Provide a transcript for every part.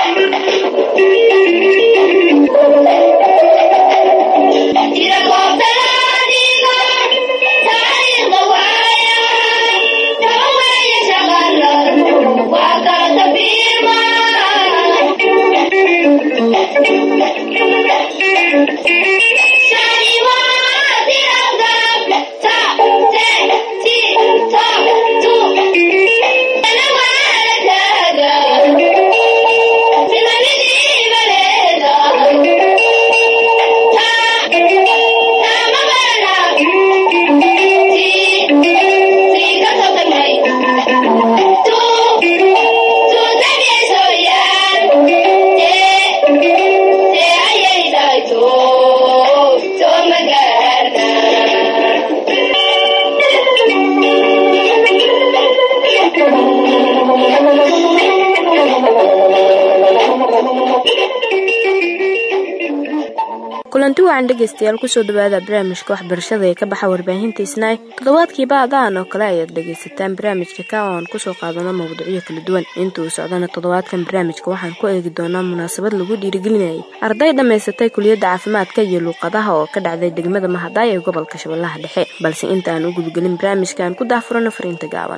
kulanti wacan dhegaystayaal kusoo dhawaada barnaamijka waxbarashada ee ka baxa warbaahinta isnaay toddobaadkiiba adaan oo kale ayaad dhegaysataan barnaamijka ka oo aan kusoo qaadano mawduucyo kala duwan inta uu socdana toddobaadkan barnaamijka waxaan ku eegi doonaa munaasabad lagu dhiirigelinayay arday dhammaysatay kuliyadda caafimaadka iyo luuqadaha oo ka dhacday degmada mahadaay ee gobolka shabeellaha dhexe balse inta aan u gudgelin barnaamijka aan ku daahfurano fariinta gaaban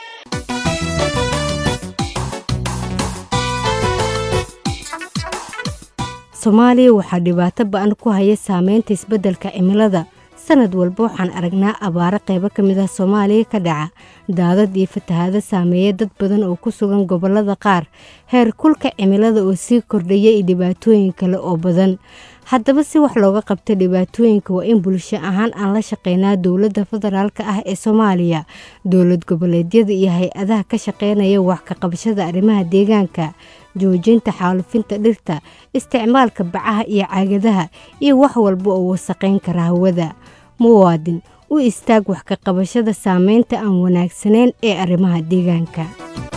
soomaaliya waxaa dhibaato ba-an ku haya saameynta isbeddelka cimilada sanad walba waxaan aragnaa abaaro qaybo ka mid ah soomaaliya ka dhaca daadad iyo fatahaado saameeya dad badan oo ku sugan gobollada qaar heer kulka cimilada oo sii kordhaya iyo dhibaatooyin kale oo badan haddaba si wax looga qabta dhibaatooyinka waa in bulsho ahaan aan la shaqeynaa dowladda federaalk ah ee soomaaliya dowlad goboleedyada iyo hay-adaha ka shaqeynaya wax ka qabashada arrimaha deegaanka joojinta xaalufinta dhirta isticmaalka bacaha iyo caagadaha iyo wax walba oo wasaqayn kara hawada muwaadin u istaag wax ka qabashada saameynta aan wanaagsanayn ee arrimaha deegaanka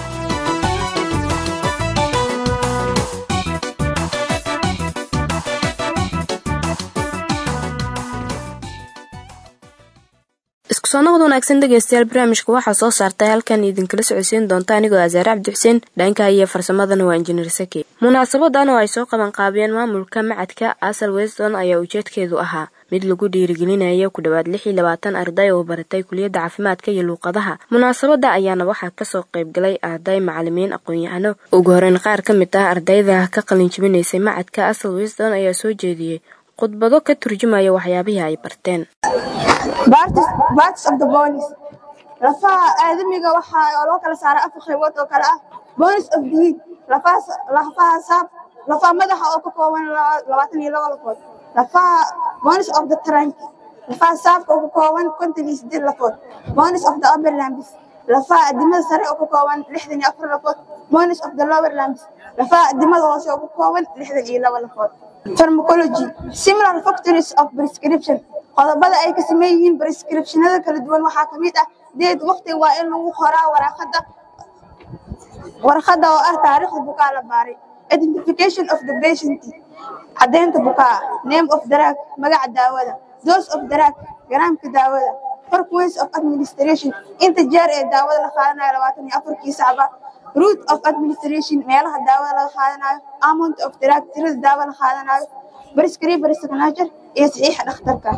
isku soo noqod wanaagsan dhegaystayaal barnaamijka waxaa soo saartay halkan idinkala socodsiin doonta anigoo asaare cabdi xuseen dhanka iyo farsamadana waa injineer saki munaasabadan oo ay soo qaban qaabiyeen maamulka macadka asal weston ayaa ujeedkeedu ahaa mid lagu dhiirigelinayo ku dhowaad lix iyo labaatan arday oo baratay kuliyadda caafimaadka iyo luuqadaha munaasabada ayaana waxaa kasoo qaybgalay arday macalimiin aqoon-yahano ugu horeyn qaar ka mid ah ardayda ka qalin jibinaysay macadka asal weston ayaa soo jeediyey khudbado ka turjumaya waxyaabihii ay barteen lafaha aadamiga waxaa loo kala saaray afar qaybood oo kale ah bonis of the heat lafaha saab lafaha madaxa oo ka kooban labaatan iyo laba lafood lafaha bonis of the trunk lafaha saabka oo ka kooban konton iyo sideed lafood bonis of the upper lambis lafaha adimada sare oo ka kooban lixdan iyo afar lafood bonis of the lower lambis lafaha adimada hoose oo ka kooban lixdan iyo laba lafood pharmacology similar factories of prescription qodobada ay ka sameyn yihiin prescriptionada kala duwan waxaa ka mid ah deed waqti waa in lagu qoraa waraaqada warqada oo ah taariikhda bukaa la baaray identification of the patient caddeynta bukaa name of drug magaca daawada dose of drug garaamka daawada frequency of administration inta jeer ee daawada la qaadanayo labaatan iyo afarkii sacba root of administration meelaha daawada laga qaadanayo amount of drug tirada daawa la qaadanayo prescriber signature iyo saxiixa dhakhtarka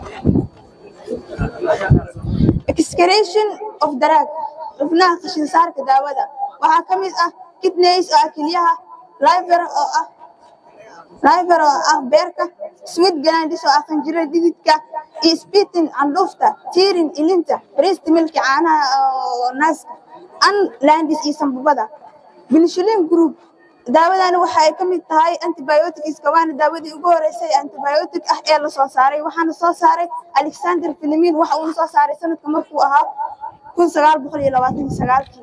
excretion of drug xubnaha qashin saarka daawada waxaa ka mid ah kidneys oo ah kelyaha liver oo ah liver oo ah beerka sweet glandis oo ah qanjirada dhididka iyo spitting candhuufta tirin ilinta breast milk caanaha oo naaska unlandis iyo sambabada penicillin group daawadani waxa ay ka mid tahay antibiotics waana daawadii ugu horeysay antibiotic ah ee la soo saaray waxaana soo saaray alexander filimin waxa uuna soo saaray sanadka markuu ahaa kun sagaal boqol iyo labaatan iyo sagaalkii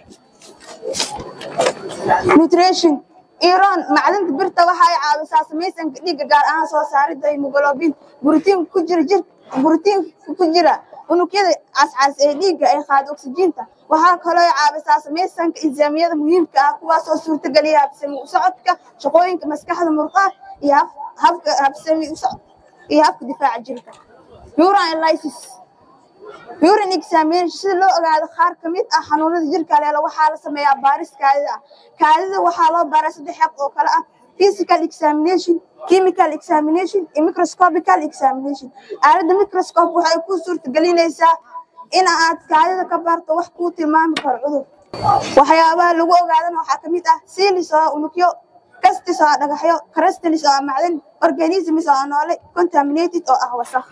nutrition iran macdanta birta waxa ay caawisaa samaysanka dhiigga gaar ahaan soo saaridda hemoglobin borotiin ku jira jir borotiin ku jira unugyada cascas ee dhiigga ay qaado oksijiinta waxaa kaloo caawisaa samaysanka insaamiyada muhiimka ah kuwaasoo suurtageliya habsami u socodka shaqooyinka maskaxda murqaha iyo habka habsami u socod iyo habka difaaca jirka urine lysis urine examination si loo ogaado qaar ka mid ah xanuunada jirka leelo waxaa la sameeyaa baaris kaadida ah kaadida waxaa loo baaraa saddex xaq oo kale ah physical examination chemical examination iyo microscopical examination aaladda microscope waxay ku suurtagelinaysaa in aad kaadida ka baarto wax kuu tilmaami karo cudur waxyaabaha lagu ogaadana waxaa ka mid ah silis oo unugyo kastis oo dhagaxyo crastalis oo macdan organisms oo noole contaminated oo ah wasakh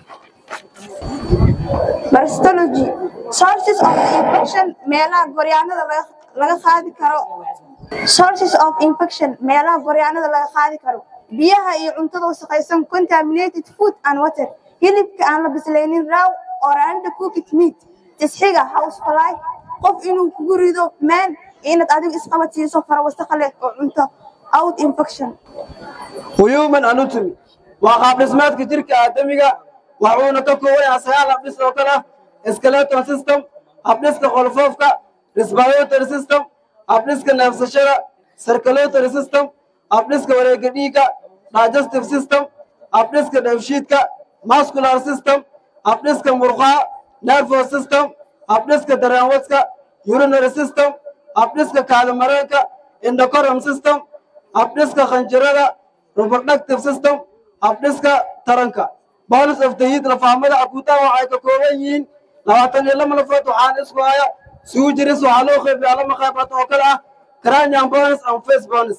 Parasitology sources of infection meelaha goryaanada laga laga qaadi karo sources of infection meelaha goryaanada laga qaadi karo biyaha iyo cuntada wasakhaysan contaminated food and water hilibka aan la bislaynin raw or undercooked meat tisxiga housefly qof inuu kugu rido meel inaad adigu isqabadsiiso fara wasakha leh oo cunto out infection human anatomy waa qaab dhismeedka jirka aadamiga waxuuna ka kooban yahay sagaal habdhis oo kale ah skeletal system habdhiska qolfoofka respiratory system habdhiska neefsashada circulatory system habdhiska wareega dhiigga digestive system habdhiska dheefshiidka muscular system habdhiska murqaha nervous system habdhiska dareenwadka urinary system habdhiska kaadimareenka endocorum system habdhiska khanjirada reproductive system habdhiska taranka bolis of the heat lafahamada akuutaha waxay ka kooban yihiin labaatan iyo lama lafood waxaan isku haya suujiris waxaa loo qeybiyaa lama qaybood oo kale ah cranium bones and face bones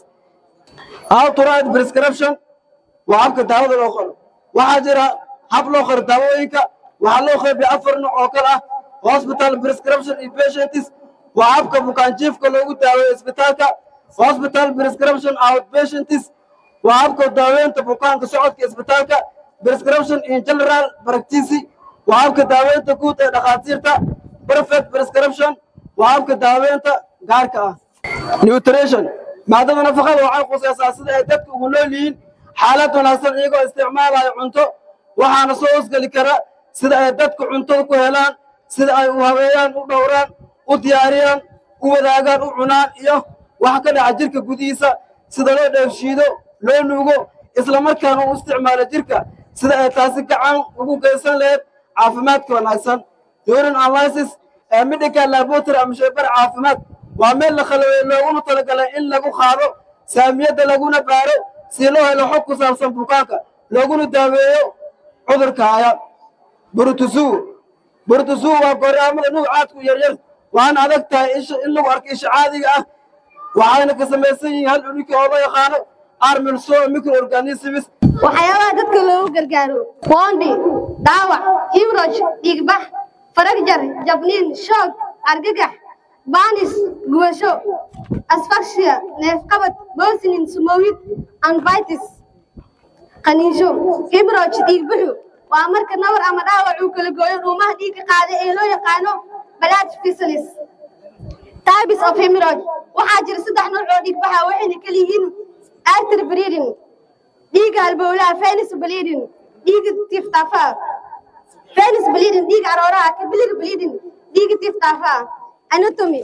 how to write prescription waa habka daawada loo qoro waxaa jira hab loo qoro daawooyinka waxaa loo qeybiya afar nooc oo kale ah hospital prescription iyo patients waa habka bukaanjiifka loogu daaweeyo isbitaalka hospital prescription outpatients waa habka daaweynta bukaanka socodka isbitaalka prescription in general practice waa habka daaweynta guud ee dhakhaatiirta perfect prescription waa habka daaweynta gaarka ah nutrition maadada nafaqada waxay khusaysaa sida ay dadka ugu nool yihiin xaalad wanaagsan iyagoo isticmaalayo cunto waxaana soo hosgeli kara sida ay dadku cuntada ku helaan sida ay u habeeyaan u dhowraan u diyaariyaan u wadaagaan u cunaan iyo waxa ka dhaca jirka gudihiisa sida loo dheefshiido loo nuugo islamarkaana u isticmaalo jirka sida ay taasi gacan ugu geysan lahayd caafimaadka wanaagsan urine analysis ee medical laboratory ama shaybar caafimaad waa meel la khalabeeyey looguna talagalay in lagu qaado saamiyadda laguna baaro si loo helo xog ku saabsan bukaanka looguna daaweeyo cudurka haya burtusuu burtusuu waa gooryaamada nuucaadku yaryar waana adag tahay in lagu arko isha caadiga ah waxayna ka samaysan yihiin hal uniki oo loo yaqaano armilso microorganisms waxyaabaha dadka loogu gargaaro boondi dhaawac himroj dhiigbax faragjar jabniin shoog argagax baanis gubasho asfakshiya neefqabad boosinin sumowid anvitis qaniisho himroj dhiigbuxu waa marka nabar ama dhaawac uu kala gooyo dhuumaha dhiigga qaada ee loo yaqaano balaad fisalis types of hemorrhage waxaa jira saddex nooc oo dhiigbaxa waxayna kala yihiin artery bleeding dhiigga halbowlaha venous bleeding dhiigga tiftaafaha venous bleeding dhiigga arooraha capillary bleeding dhiigga tiftaafaha anatomy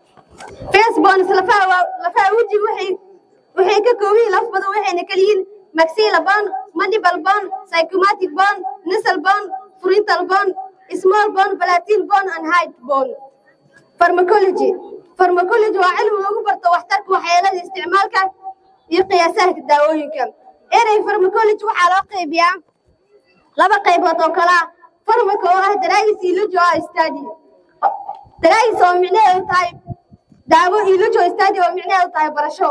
face bones lafaha waa lafaha wejiga waxay waxay ka kooban yihiin laf badan waxayna kala yihiin maxilla bone mandible bone psychomatic bone nasal bone frontal bone small bone palatine bone and hide bone pharmacology pharmacology waa cilmi lagu barto waxtarka waxyeelada isticmaalka iyo qiyaasaha daawooyinka erey pharmacology waxaa loo qaybiyaa laba qaybood oo kala ah farmaka oo ah daraagis ilojo ah study daraagis oo micnaheedu tahay daawo ilojo study oo micnaheedu tahay barasho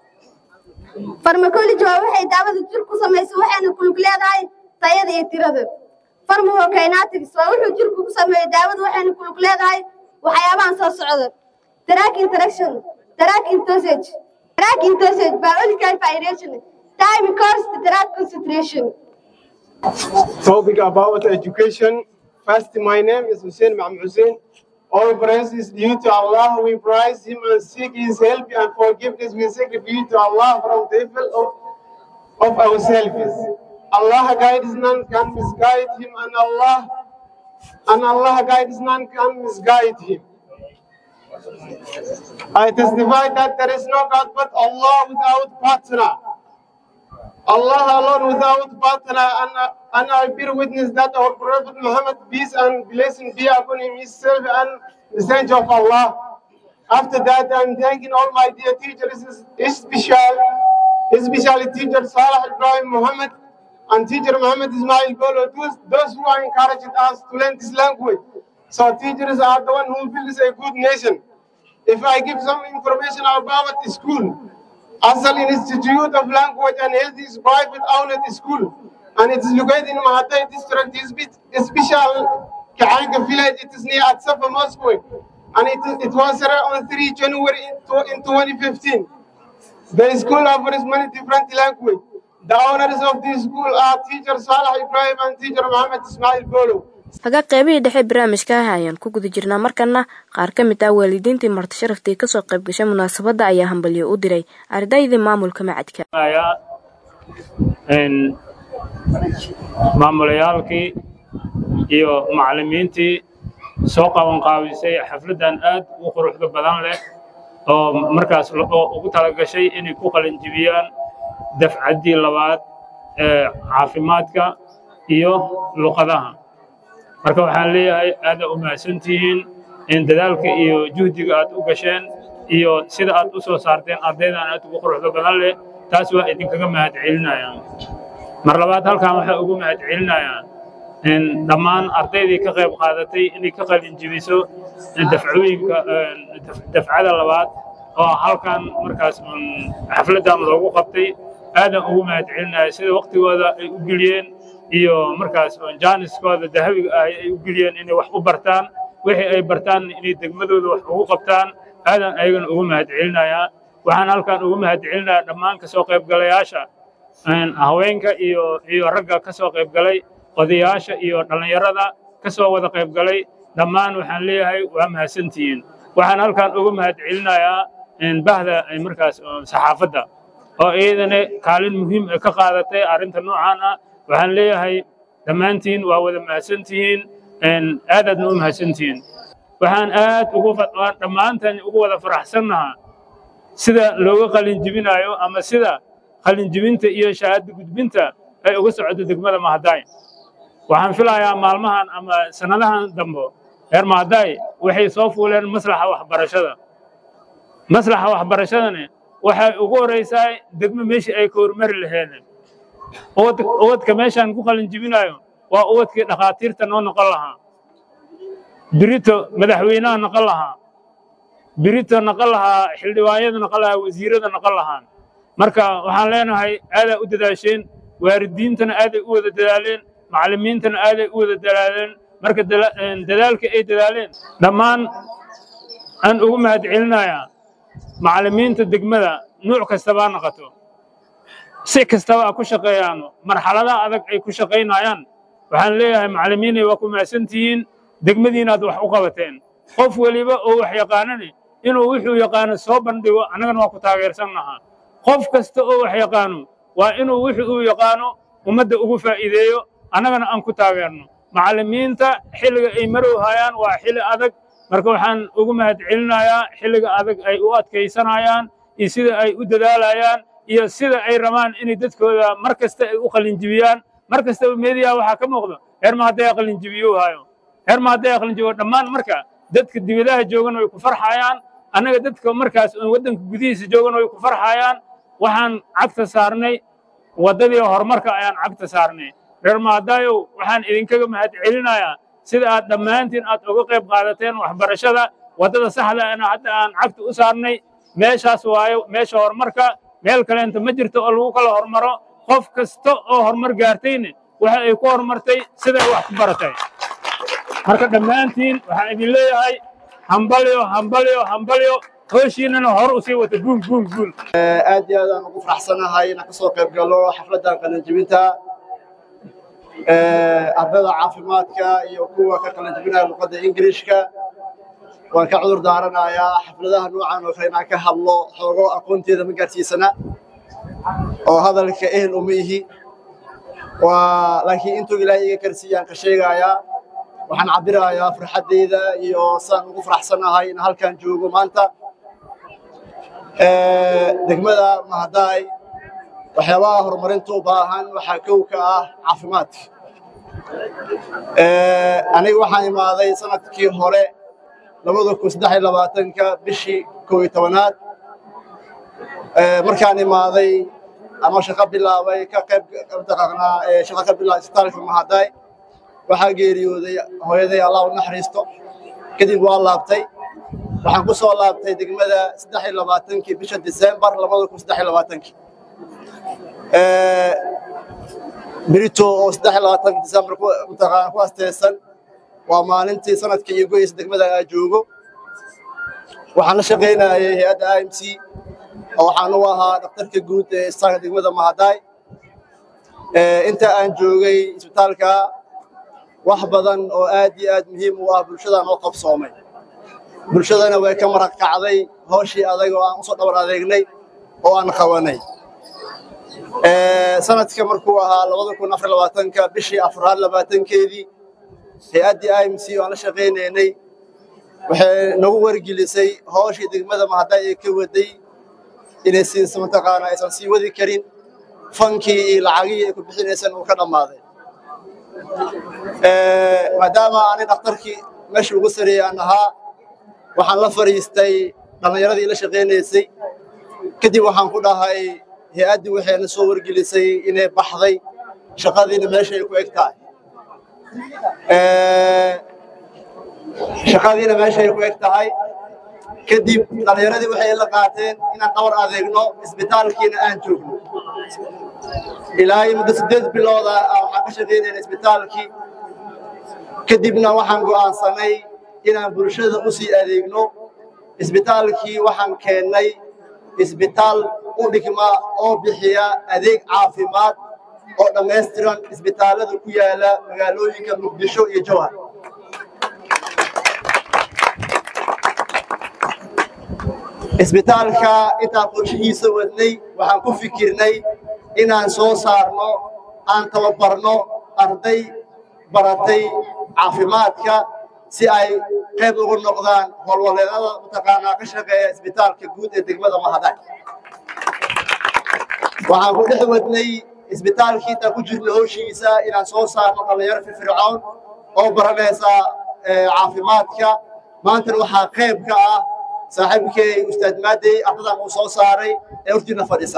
pharmacology waa waxay daawada jir ku samayso waxayna kulug leedahay tayada iyo tirada pharmacokinetics waa wuxuu jirku ku sameeyo daawada waxayna kulug leedahay waxyaabahan soo socda drug interaction drug dosage drug dosage biological variation time course drug concentration topic about education. First, my name is Hussein Mahmoud Hussein. All praise is due to Allah. We praise Him and seek His help and forgiveness. We sacrifice to Allah from the evil of, of ourselves. Allah guides none can misguide Him, and Allah and Allah guides none can misguide Him. I testify that there is no God but Allah without partner. Allah alone without partner, and, and I bear witness that our Prophet Muhammad, peace and blessing be upon him, himself and the saint of Allah. After that, I'm thanking all my dear teachers, especially, especially teacher Salah Ibrahim Muhammad and teacher Muhammad Ismail Bolo, those, those who are encouraging us to learn this language. So teachers are the one who builds a good nation. If I give some information about the school, Asal Institute of Language and Health is private owned school, and it is located in Mahatai district, special Kaanga village. It is near at Safa Moscow, and it, it was on 3 January in 2015. The school offers many different languages. The owners of this school are teacher Salah Ibrahim and teacher Muhammad Ismail Bolo. haga qaybihii dhexe barnaamijka ah ayaan ku guda jirnaa markana qaar ka mid ah waalidiintii marti sharaftii kasoo qayb gashay munaasabadda ayaa hambalyo u diray ardaydii maamulka macadka maamulayaalkii iyo macallimiintii soo qabanqaabisay xafladdan aad u quruxda badan leh oo markaas ugu talagashay inay ku qalinjibiyaan dafcaddii labaad ee caafimaadka iyo luqadaha marka waxaan leeyahay aada u mahadsantihiin in dadaalka iyo juhdiga aad u gasheen iyo sida aad u soo saarteen ardaydan aad ugu quruxda badan leh taas waa idinkaga mahadcelinayaan mar labaad halkan waxaa ugu mahadcelinayaa in dhammaan ardaydii ka qayb qaadatay inay ka qalin jibiso dafcooyinka dafcada labaad oo halkan markaas xafladdan loogu qabtay aadan ugu mahadcelinaya sida waktigooda ay u geliyeen iyo markaas jaaniskooda dahabiga ah ay u geliyeen inay wax u bartaan wixii ay bartaan inay degmadooda wax ugu qabtaan aadan ayagana ugu mahadcelinayaa waxaan halkan ugu mahadcelinayaa dhammaan kasoo qaybgalayaasha haweenka iyo iyo ragga ka soo qaybgalay odayaasha iyo dhallinyarada ka soo wada qaybgalay dhammaan waxaan leeyahay waa mahadsantihiin waxaan halkan ugu mahadcelinayaa bahda markaas saxaafadda oo iyadana kaalin muhiim ka qaadatay arrinta noocaan ah waxaan leeyahay dhammaantiin waa wada mahadsantihiin aadaadna u mahadsantihiin waxaan aad ugu dhammaantan ugu wada faraxsannahaa sida looga qalinjibinayo ama sida qalinjibinta iyo shahaado gudbinta ay uga socoto degmada mahadaay waxaan filayaa maalmahan ama sannadahan dambe reer mahadaay waxay soo fuuleen maslaxa waxbarashada maslaxa waxbarashadana waxay ugu horaysaa degmo meeshii ay ka hormari laheedeen uwadka meeshaan ku qalin jibinayo waa uwadkii dhakhaatiirta noo noqon lahaa birito madaxweynaha noqon lahaa birito noqon lahaa xildhibaanyada noqon lahaa wasiirada noqon lahaan marka waxaan leenahay aadaa u dadaasheen waalidiintana aaday u wada dadaaleen macallimiintana aaday u wada dadaaleen marka dadaalka ay dadaaleen dhammaan aan ugu mahadcelinayaa macallimiinta degmada nuuc kastabaa noqoto si kastaba a ku shaqeeyaano marxaladaha adag ay ku shaqaynayaan waxaan leeyahay macallimiinay waa ku mahadsantihiin degmadiinaad wax u qabateen qof weliba oo wax yaqaanani inuu wuxuu yaqaano soo bandhigo annagana waa ku taageersannahaa qof kasta oo wax yaqaano waa inuu wuxuu uu yaqaano ummadda ugu faa'iideeyo annagana aan ku taageerno macallimiinta xilliga ay marow hayaan waa xilli adag marka waxaan ugu mahadcelinayaa xilliga adag ay u adkaysanayaan iyo sida ay u dadaalayaan iyo sida ay rabaan inay dadkooda mar kasta ay u qalinjibiyaan mar kastaba meediyaha waxaa ka muuqdo heer ma hadday qalinjibiyo hayo heer ma hadday qalinjibiyo dhammaan marka dadka dibadaha joogan way ku farxayaan annaga dadka markaas waddanka gudihiisa joogan way ku farxayaan waxaan cagta saarnay waddadii horumarka ayaan cagta saarnay reer maadaayow waxaan idinkaga mahadcelinayaa sida aad dhammaantiin aad uga qayb qaadateen waxbarashada waddada saxda ana hadda aan cagta u saarnay meeshaas waayo meesha horumarka meel kaleenta ma jirto oo lagu kala hormaro qof kasta oo horumar gaartayna waxa ay ku horumartay siday wax ku baratay marka dhammaantiin waxaan idin leeyahay hambalyo hambalyo hambalyo hooshiinana hor u sii wata guul guul guul aad iyo aad aan ugu faraxsanahay inaan kasoo qayb galo xafladdan qalinjibinta ardayda caafimaadka iyo kuwa ka qalinjibinaya luqadda ingiriishka waan ka cudur daaranayaa xafladaha noocan oo kale inaan ka hadlo xoogo aqoonteeda ma gaarsiisana oo hadalka ehel uma ihi waa laakiin intuu ilaahay iga karsiiyaan ka sheegayaa waxaan cabirayaa farxaddeyda iyo saan ugu faraxsanahay in halkan joogo maanta degmada mahadaay waxyaabaha horumarinta u baahan waxaa kow ka ah caafimaadka aniga waxaan imaaday sanadkii hore labada kun saddex iyo labaatanka bishii kow iyo tobanaad markaan imaaday ama shaqo bilaabay ka qayb mataqaanaa shaqo ka bilaabay isbitaalka mahaday waxaa geeriyooday hooyaday allah u naxariisto kadib waa laabtay waxaan ku soo laabtay degmada saddex iyo labaatankii bisha disembar labada kun saddex iyo labaatankii berito oo saddex iyo labaatanka disembar mataqaana ku asteysan waa maalintii sanadka iyo goyeysa degmada aa joogo waxaan la shaqaynayay hay-adda i m c oo waxaan u ahaa dhakhtarka guud ee istaanka degmada mahaday inta aan joogay isbitaalka wax badan oo aad iyo aad muhiim u ah bulshadaan oo qabsoomay bulshadana way ka maraq kacday hooshii adag oo aan usoo dhabar adeegnay oo aan qabanay sanadka markuu ahaa labada kun afar labaatanka bishii afraad labaatankeedii hay-addii i m c oo aan la shaqaynaynay waxay nagu wargelisay hooshii degmada mahaday ee ka waday inay si mataqaana aysan sii wadi karin fankii iyo lacagihii ay ku bixinaysan uu ka dhammaaday maadaama aanay dhakhtarkii meesha ugu sareeyey aan ahaa waxaan la fadhiistay dhallinyaradii la shaqaynaysay kadib waxaan ku dhahay hay-addii waxayna soo wargelisay inay baxday shaqadiina meesha ay ku eg tahay shaqadiina meesha ay ku eg tahay kadib dhallinyaradii waxay la qaateen inaan dhawar adeegno isbitaalkiina aan joogno ilaa muddo siddeed bilooda waxaan ka shaqaynayna isbitaalkii kadibna waxaan go'aansanay inaan bulshada u sii adeegno isbitaalkii waxaan keennay isbitaal u dhigma oo bixiya adeeg caafimaad oo dhammaystiran isbitaallada ku yaala magaalooyinka muqdisho iyo jowhar isbitaalka intaan qorshihiisa wadnay waxaan ku fikirnay inaan soo saarno aan tababarno arday baratay caafimaadka si ay qayb ugu noqdaan howlwaleedada mataqaanaa ka shaqeeya isbitaalka guud ee degmada mahaday waxaan ku dhex wadnay isbitaalkii intaan ku jirna howshiisa inaan soo saarno dhallinyaro firfircoon oo baranaysa caafimaadka maantana waxaa qayb ka ah saaxiibkay ustaad maadey ardadan uu soo saaray ee hortiina fadhisa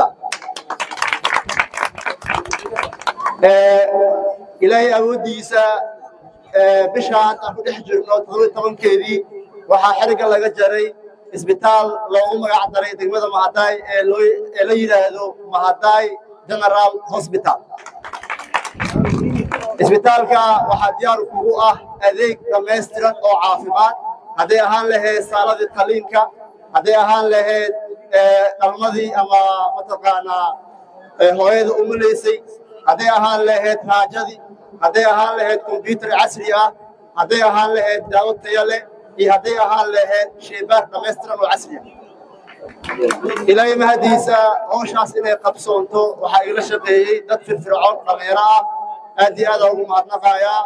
ilaahay awooddiisa bishaan aan ku dhex jirno toddoba tobankeedii waxaa xiriga laga jaray isbitaal loogu magac daray degmada mahaday ee loo ee la yidhaahdo mahaday general hospital isbitaalka waxaa diyaar kugu ah adeeg dhammaystiran oo caafimaad hadday ahaan lahayd saaladii qaliinka hadday ahaan lahayd dhalmadii ama mataqaanaa hooyada umulaysay hadday ahaan lahayd raajadii hadday ahaan lahayd kombyuutar casri ah hadday ahaan lahayd daawo taya leh iyo hadday ahaan lahayd shaybaar dhammaystiran oo casri ah ilaahay mahadiisa howshaas inay qabsoonto waxaa igala shaqeeyey dad firfircoon dhallinyaro ah aad iyo aada ugu mahadnaqayaa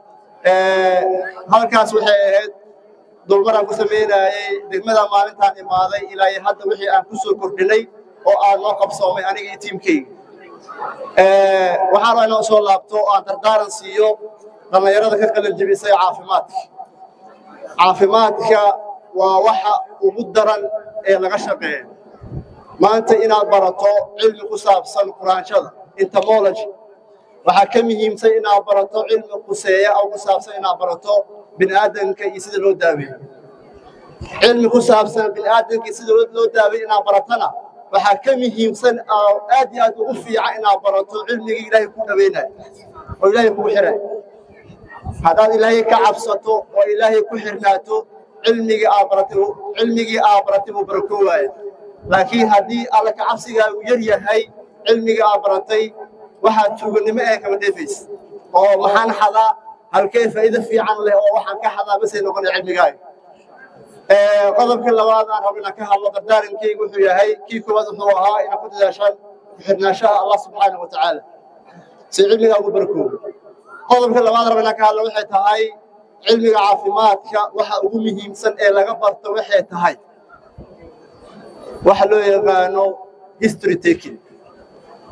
halkaas waxay ahayd dulmaraan ku samaynayey degmada maalintaan imaaday ilaa iyo hadda wixii aan ku soo kordhinay oo aan noo qabsoomay aniga iyo tiimkayga waxaan rabaa inaan soo laabto oo aan dardaaran siiyo dhallinyarada ka qalin jebisay caafimaadka caafimaadka waa waxa ugu daran ee laga shaqeeya maanta inaad barato cilmi ku saabsan quraanshada entomology waxaa ka muhiimsan inaad barato cilmi quseeya oo ku saabsan inaad barato bini'aadanka iyo sida loo daaweeyo cilmi ku saabsan bini'aadanka iyo sida loo daaweeyo inaad baratana waxaa ka muhiimsan oo aad iyo aad ugu fiican inaad barato cilmigii ilaahay ku dhaweynayo oo ilaahay kugu xirayo haddaad ilaahay ka cabsato oo ilaahay ku xirnaato cilmigii aad baratay cilmigii aad baratay buu barakoowaaya laakiin haddii alla ka cabsigaagu yar yahay cilmigii aad baratay waxaad tuuganimo ee kama dheefaysa oo maxaan xadaa halkee faa'iido fiican leh oo waxaan ka xadaa basay noqonaya cilmigaaga qodobka labaad aan rabo inaan ka hadlo dardaarankaygu wuxuu yahay kii koowaad wuxuu ahaa inaad ku dadaashaan ku-xirnaanshaha allah subxaanahu wa tacaala si cilmigaa ugu barakoobo qodobka labaad rabo inaan ka hadlo waxay tahay cilmiga caafimaadka waxa ugu muhiimsan ee laga barto waxay tahay waxa loo yaqaano history taking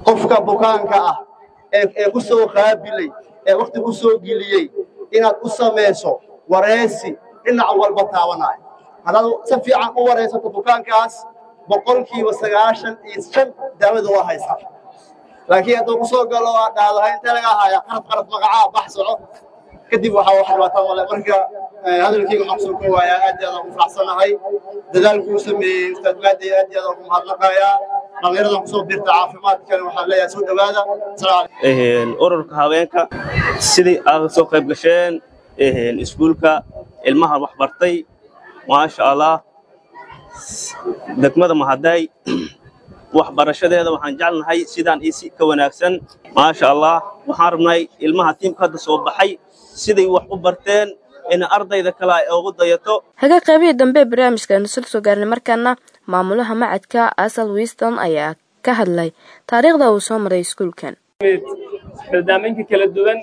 qofka bukaanka ah ee ee ku soo qaabilay ee waqti ku soo geliyey inaad u samayso wareysi dhinac walba taabanaayo haddaad si fiican u wareysato bukaankaas boqolkiiba sagaashan iyo shan daawada waa haysaa laakiin hadduu ku soo galo aad dhahdo intee laga haya qarab qarab magacaa bax soco kadib waxaa wax dhibaato male marka hadalkayga waxaan kusoo koowayaa aad iyo aad ugu faraxsanahay dadaalkuu sameeyey ustaad maadi aad iyo aad ugu mahadnaqayaa dhallinyaradan kusoo birta caafimaadkana waxaan leeyahay soo dhowaada salaam ururka haweenka sidii aad soo qayb gasheen iskuulka ilmaha wax bartay maasha allah degmada mahaday waxbarashadeeda waxaan jecelnahay sidaan iyo si ka wanaagsan maasha allah waxaan rabnay ilmaha tiimka hadda soo baxay siday wax u barteen in ardayda kale ay ugu dayato haga qaybihii dambe ee barnaamijkaanu sal soo gaarnay markaana maamulaha macadka asal wiston ayaa ka hadlay taariikhda uu soo maray iskuulkan barnaamijka kala duwan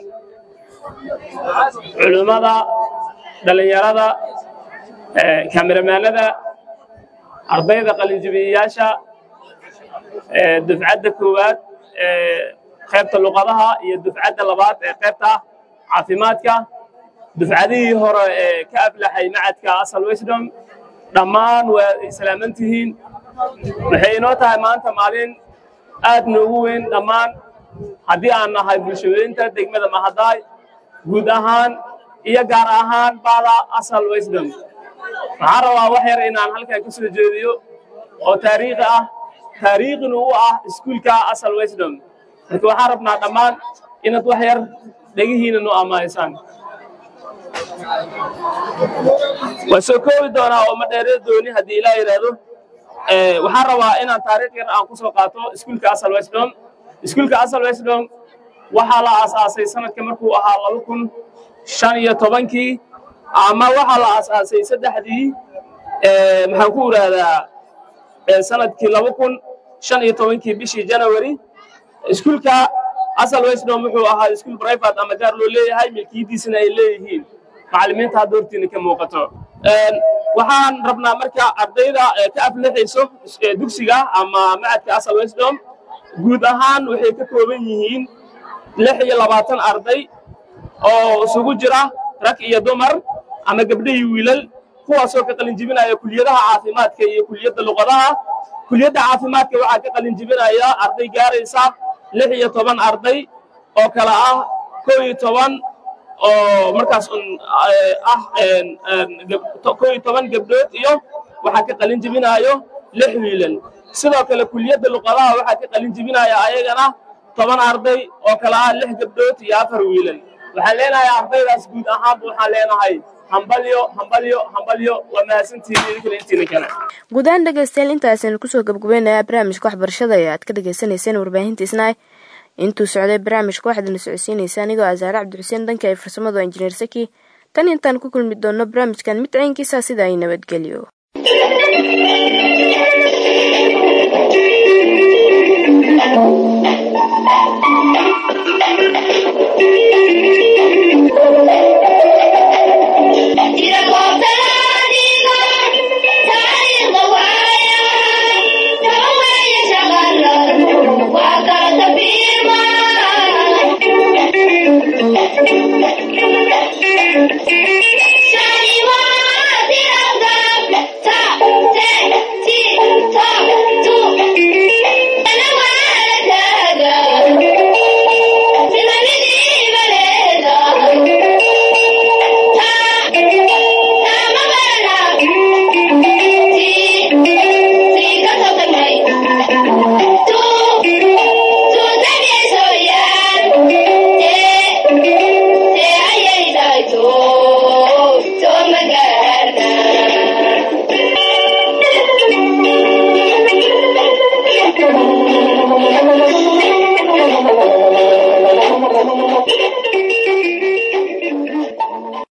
culummada dhallinyarada kameramaanada ardayda qalinjibiyayaasha dufcadda koowaad ee qaybta luqadaha iyo dufcadda labaad ee qaybta caafimaadka dufcadihii hore ee ka aflaxay macadka asal wisdom dhammaan waa islaaman tihiin waxay inoo tahay maanta maalin aad noogu weyn dhammaan haddii aan nahay bulshaweynta degmada mahadaay guud ahaan iyo gaar ahaan bada asal wisdom waxaan rabaa wax yar inaan halkan ka soo jeediyo oo taariikhi ah taariikhina u ah iskuulka asal wisdom marka waxaan rabnaa dhammaan inaad wax yar dhegihiina noo amaanisaan waa soo koobi doonaa oo ma dheeree dooni haddii ilaa yidhaahdo waxaan rabaa inaan taariikh yar aan ku soo qaato iskuulka asal wisdom iskuulka asal wisdom waxaa la aasaasay sanadka markuu ahaa laba kun shan iyo tobankii ama waxaa la aasaasay saddexdii maxaan ku idhaahdaa sanadkii laba kun shan iyo tobankii bishii janawari iskuulka asal wisdom wuxuu ahaa iskuul private ama gaar loo leeyahay milkiyadiisana ay leeyihiin macallimiinta hadda hortiina ka muuqato waxaan rabnaa marka ardayda ka aflixayso dugsiga ama macadka asal wisdom guud ahaan waxay ka kooban yihiin lix iyo labaatan arday oo isugu jira rag iyo dumar ama gabdho iyo wiilal kuwaasoo ka qalin jibinaya kuliyadaha caafimaadka iyo kuliyadda luqadaha kuliyadda caafimaadka waxaa ka qalin jibinaya arday gaaraysa lix iyo toban arday oo kale ah kow iyo toban oo markaas ah kow iyo toban gabdhood iyo waxaa ka qalin jibinaayo lix wiilal sidoo kale kuliyadda luqadaha waxaa ka qalin jibinaya ayagana toban arday oo kale ah lix gabdhood iyo afar wiilal waxaan leenahay ardaydaas guud ahaanba waxaan leenahay hambalyo hambalyo hambalyo waa mahadsantihiin idinkana intiina kale guud ahaan dhegaystayaal intaasaynu kusoo gabgabaynayaa barnaamijka waxbarashada ee aad ka dhagaysanayseen warbaahinta isnaay intuu socday barnaamijka waxaadna socodsiinaysa anigoo asaare cabdixuseen danka ee farsamadu injineer saki tan intaan ku kulmi doonno barnaamijkan mid caynkiisa sida ay nabadgelyo Thank you.